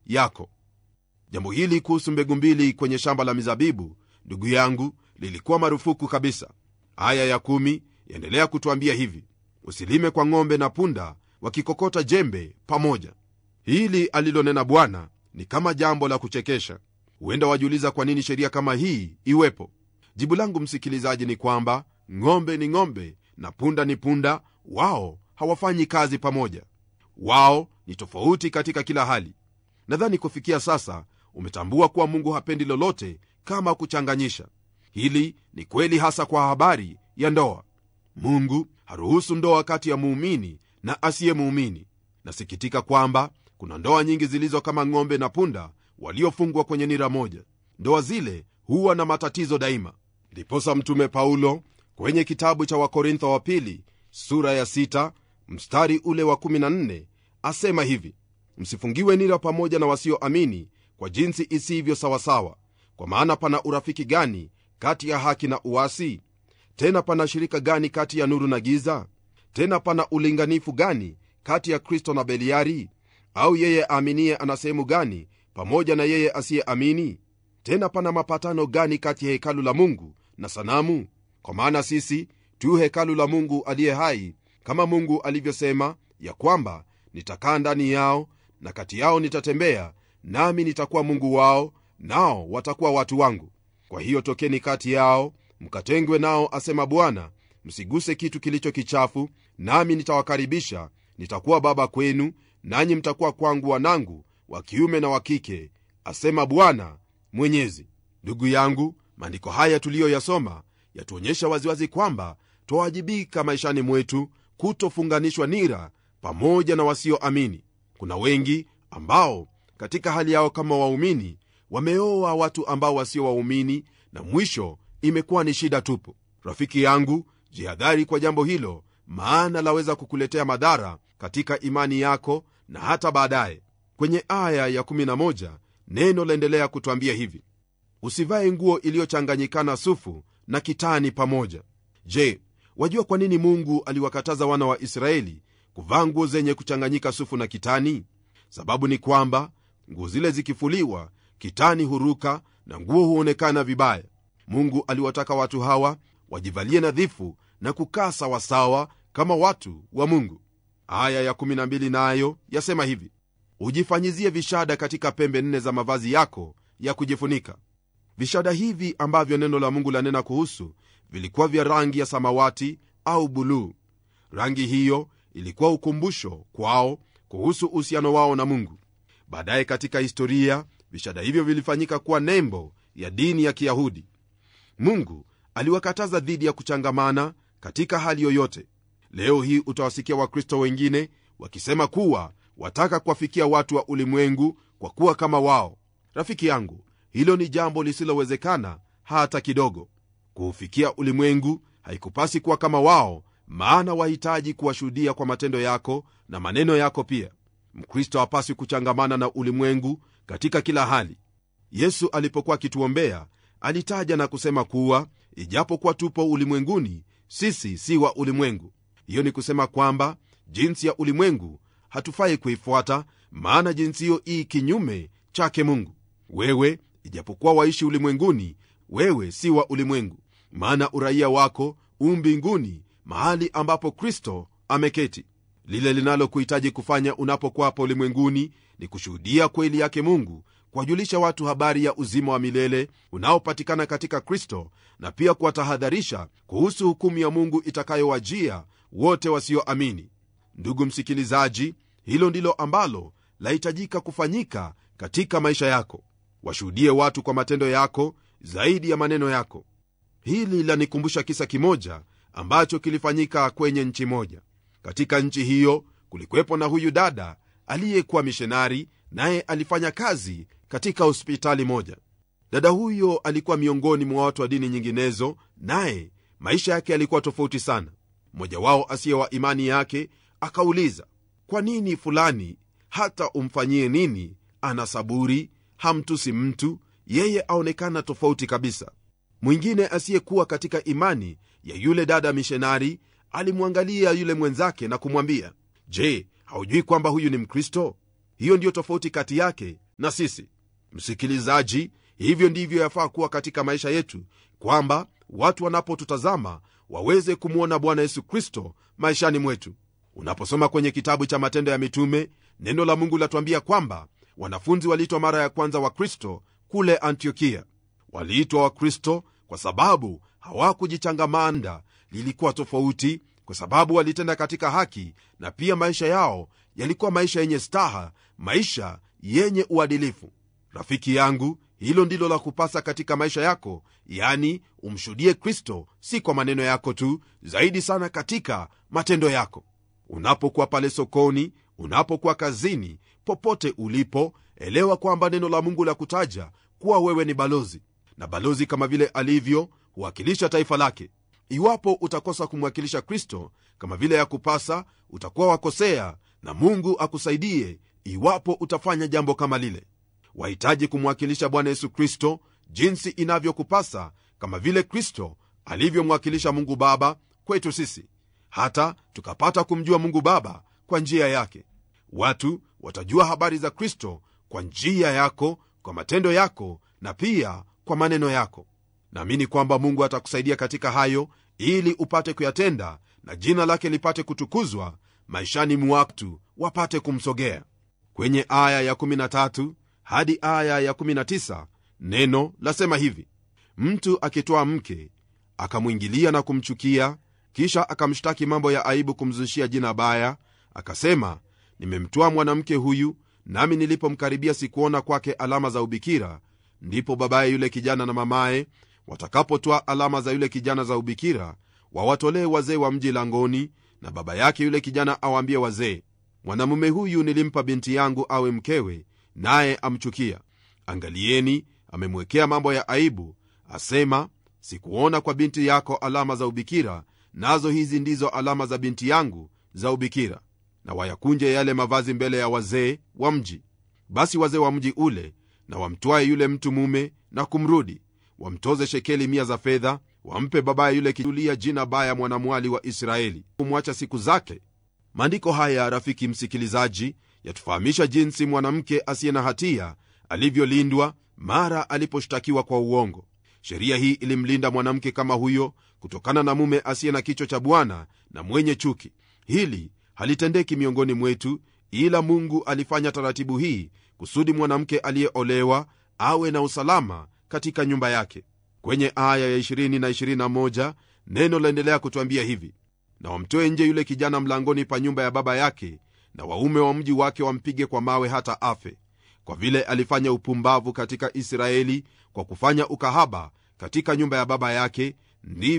yako jambo hili kuhusu mbegu mbili kwenye shamba la mizabibu ndugu yangu lilikuwa marufuku kabisa aya ya kumi yaendelea kutwambia hivi usilime kwa ng'ombe na punda wakikokota jembe pamoja hili alilonena bwana ni kama jambo la kuchekesha huenda wajiuliza kwa nini sheria kama hii iwepo jibu langu msikilizaji ni kwamba ng'ombe ni ng'ombe na punda ni punda wao hawafanyi kazi pamoja wao ni tofauti katika kila hali nadhani kufikia sasa umetambua kuwa mungu hapendi lolote kama kuchanganyisha hili ni kweli hasa kwa habari ya ndoa mungu haruhusu ndoa kati ya muumini na asiye muumini nasikitika kwamba kuna ndoa nyingi zilizo kama ng'ombe na punda waliofungwa kwenye nira moja ndoa zile huwa na matatizo daima ndiposa mtume paulo kwenye kitabu cha wakorintho wa pili sura ya 6 mstari ule wa 14 asema hivi msifungiwe nira pamoja na wasioamini kwa jinsi isivyo sawasawa kwa maana pana urafiki gani kati ya haki na uasi tena pana shirika gani kati ya nuru na giza tena pana ulinganifu gani kati ya kristo na beliari au yeye aaminiye ana sehemu gani pamoja na yeye asiyeamini tena pana mapatano gani kati ya hekalu la mungu na sanamu kwa maana sisi tu hekalu la mungu aliye hai kama mungu alivyosema ya kwamba nitakaa ndani yao na kati yao nitatembea nami nitakuwa mungu wao nao watakuwa watu wangu kwa hiyo tokeni kati yao mkatengwe nao asema bwana msiguse kitu kilicho kichafu nami nitawakaribisha nitakuwa baba kwenu nanyi mtakuwa kwangu wanangu wa kiume na wa kike asema bwana mwenyezi ndugu yangu maandiko haya tuliyoyasoma yatuonyesha waziwazi kwamba twawajibika maishani mwetu kutofunganishwa nira pamoja na wasioamini kuna wengi ambao katika hali yao kama waumini wameoa watu ambao wasio waumini na mwisho imekuwa ni shida tupu rafiki yangu jihadhari kwa jambo hilo maana laweza kukuletea madhara katika imani yako na hata baadaye kwenye aya ya 11 neno laendelea kutwambia hivi usivae nguo iliyochanganyikana sufu na kitani pamoja je wajua kwa nini mungu aliwakataza wana wa israeli kuvaa nguo zenye kuchanganyika sufu na kitani sababu ni kwamba nguo zile zikifuliwa kitani huruka na nguo huonekana vibaya mungu aliwataka watu hawa wajivalie nadhifu na kukaa sawasawa kama watu wa mungu aya ya12 nayo yasema hivi ujifanyizie vishada katika pembe nne za mavazi yako ya kujifunika vishada hivi ambavyo neno la mungu lanena kuhusu vilikuwa vya rangi ya samawati au buluu rangi hiyo ilikuwa ukumbusho kwao kuhusu uhusiano wao na mungu baadaye katika historia vishada hivyo vilifanyika kuwa nembo ya dini ya kiyahudi mungu aliwakataza dhidi ya kuchangamana katika hali yoyote leo hii utawasikia wakristo wengine wakisema kuwa wataka kuwafikia watu wa ulimwengu kwa kuwa kama wao rafiki yangu hilo ni jambo lisilowezekana hata kidogo kuufikia ulimwengu haikupasi kuwa kama wao maana wahitaji kuwashuhudia kwa matendo yako na maneno yako pia mkristo hapaswi kuchangamana na ulimwengu katika kila hali yesu alipokuwa akituombea alitaja na kusema kuwa ijapokuwa tupo ulimwenguni sisi si wa ulimwengu hiyo ni kusema kwamba jinsi ya ulimwengu hatufai kuifuata maana jinsi hiyo ii kinyume chake mungu wewe ijapokuwa waishi ulimwenguni wewe si wa ulimwengu maana uraia wako u mbinguni mahali ambapo kristo ameketi lile linalokuhitaji kufanya unapokuwa hapa ulimwenguni ni kushuhudia kweli yake mungu kuwajulisha watu habari ya uzima wa milele unaopatikana katika kristo na pia kuwatahadharisha kuhusu hukumu ya mungu itakayowajia wote wasioamini ndugu msikilizaji hilo ndilo ambalo lahitajika kufanyika katika maisha yako washuhudie watu kwa matendo yako zaidi ya maneno yako hili lanikumbusha kisa kimoja ambacho kilifanyika kwenye nchi moja katika nchi hiyo kulikuwepo na huyu dada aliyekuwa mishonari naye alifanya kazi katika hospitali moja dada huyo alikuwa miongoni mwa watu wa dini nyinginezo naye maisha yake yalikuwa tofauti sana mmoja wao asiye wa imani yake akauliza kwa nini fulani hata umfanyie nini ana saburi hamtusi mtu yeye aonekana tofauti kabisa mwingine asiyekuwa katika imani ya yule dada mishonari alimwangalia yule mwenzake na kumwambia je haujui kwamba huyu ni mkristo hiyo ndiyo tofauti kati yake na sisi msikilizaji hivyo ndivyo yafaa kuwa katika maisha yetu kwamba watu wanapotutazama waweze kumwona bwana yesu kristo maishani mwetu unaposoma kwenye kitabu cha matendo ya mitume neno la mungu latuambia kwamba wanafunzi waliitwa mara ya kwanza wa kristo kule antiokia waliitwa wakristo kwa sababu hawakujichangamanda lilikuwa tofauti kwa sababu walitenda katika haki na pia maisha yao yalikuwa maisha yenye staha maisha yenye uadilifu rafiki yangu hilo ndilo la kupasa katika maisha yako yani umshuhudie kristo si kwa maneno yako tu zaidi sana katika matendo yako unapokuwa pale sokoni unapokuwa kazini popote ulipo elewa kwamba neno la mungu la kutaja kuwa wewe ni balozi na balozi kama vile alivyo huwakilisha taifa lake iwapo utakosa kumwakilisha kristo kama vile ya kupasa utakuwa wakosea na mungu akusaidie iwapo utafanya jambo kama lile wahitaji kumwakilisha bwana yesu kristo jinsi inavyokupasa kama vile kristo alivyomwakilisha mungu baba kwetu sisi hata tukapata kumjua mungu baba kwa njia yake watu watajua habari za kristo kwa njia yako kwa matendo yako na pia kwa maneno yako naamini kwamba mungu atakusaidia katika hayo ili upate kuyatenda na jina lake lipate kutukuzwa maishani mwatu wapate kumsogea kwenye aya ya13 hadi aya ya19 neno lasema hivi mtu akitoa mke akamwingilia na kumchukia kisha akamshtaki mambo ya aibu kumzushia jina baya akasema nimemtoa mwanamke huyu nami nilipomkaribia sikuona kwake alama za ubikira ndipo babaye yule kijana na mamaye watakapotoa alama za yule kijana za ubikira wawatolee wazee wa mji langoni na baba yake yule kijana awaambie wazee mwanamume huyu nilimpa binti yangu awe mkewe naye amchukia angalieni amemwekea mambo ya aibu asema sikuona kwa binti yako alama za ubikira nazo hizi ndizo alama za binti yangu za ubikira na wayakunje yale mavazi mbele ya wazee wa mji basi wazee wa mji ule na wamtwaye yule mtu mume na kumrudi wamtoze shekeli mia za fedha wampe babaye yule kijulia jina baya mwanamwali wa israeli kumwacha siku zake maandiko haya rafiki msikilizaji yatufahamisha jinsi mwanamke asiye na hatia alivyolindwa mara aliposhtakiwa kwa uongo sheria hii ilimlinda mwanamke kama huyo kutokana na mume asiye na kichwa cha bwana na mwenye chuki hili halitendeki miongoni mwetu ila mungu alifanya taratibu hii kusudi mwanamke aliyeolewa awe na usalama katika nyumba yake kwenye aya ya 20 na 21 neno laendelea kutwambia hivi na wamtoe nje yule kijana mlangoni pa nyumba ya baba yake na waume wa mji wake wampige kwa mawe hata afe kwa vile alifanya upumbavu katika israeli kwa kufanya ukahaba katika nyumba ya baba yake ndivyo